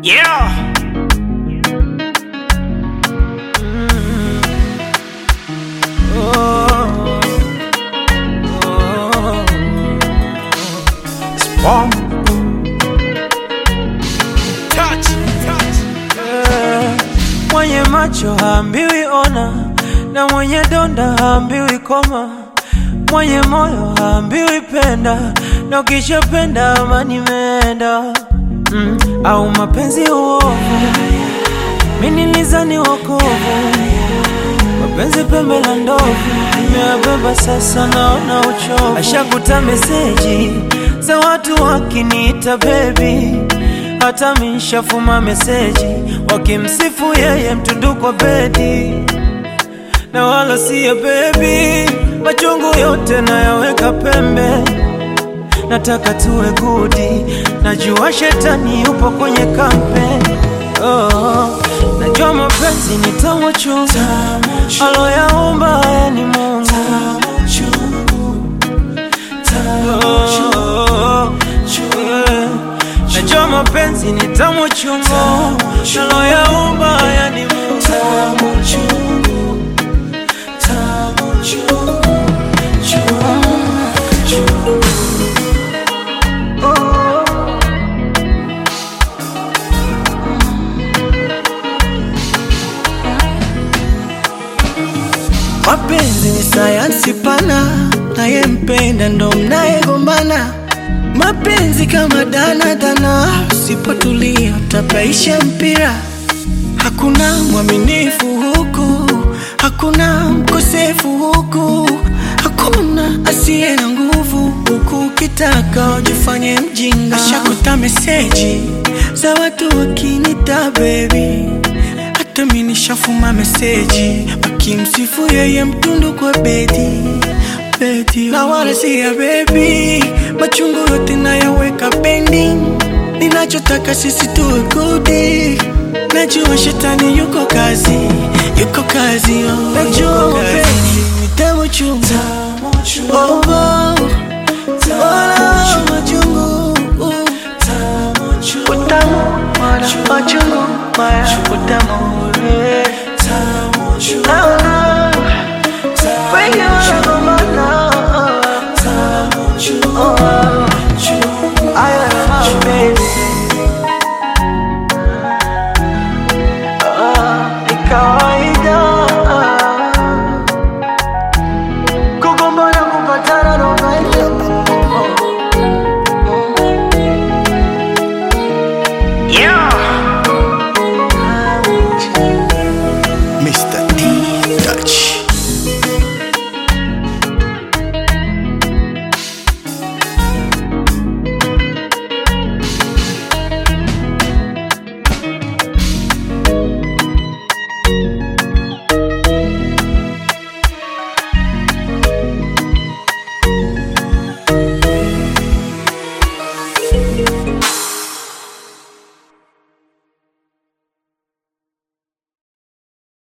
Yeah. Oh. Oh. Spawn. Touch. Touch. Eh, Mwenye macho haambiwi ona, na mwenye donda haambiwi koma, mwenye moyo haambiwi penda, na ukishapenda amani imeenda. Mm, au mapenzi uovu, mimi nilizani wokovu, mapenzi pembe la ndovu, nimeyabeba sasa, naona uchovu. Ashakuta meseji za watu wakiniita baby hata mishafuma meseji wakimsifu yeye mtundu kwa bedi na wala siya bebi, machungu yote nayaweka pembe, nataka tuwe gudi, najua shetani yupo kwenye kampe oh, najua mapenzi ni tamu chungu, aloyaumba haya ni Mungu Oh, yeah. Najua mapenzi ni tamu chungu, aloyaumba haya ni Mungu Mapenzi ni sayansi pana, nayempenda ndo mnayegombana. Mapenzi kama danadana, usipotulia utapaisha mpira. Hakuna mwaminifu huku, hakuna mkosefu huku, hakuna asiye na nguvu huku. Ukitaka ujifanye mjinga, ashakuta meseji za watu wakinita baby hata mi nishafuma meseji wakimsifu yeye mtundu kwa bedi bedi, na wala si ya bebi, machungu yote nayaweka pending. Ninachotaka sisi tuwe gudi, najua shetani yuko kazi, yuko kazi, oh, najua mapenzi ni tamu chungu, oh, oh.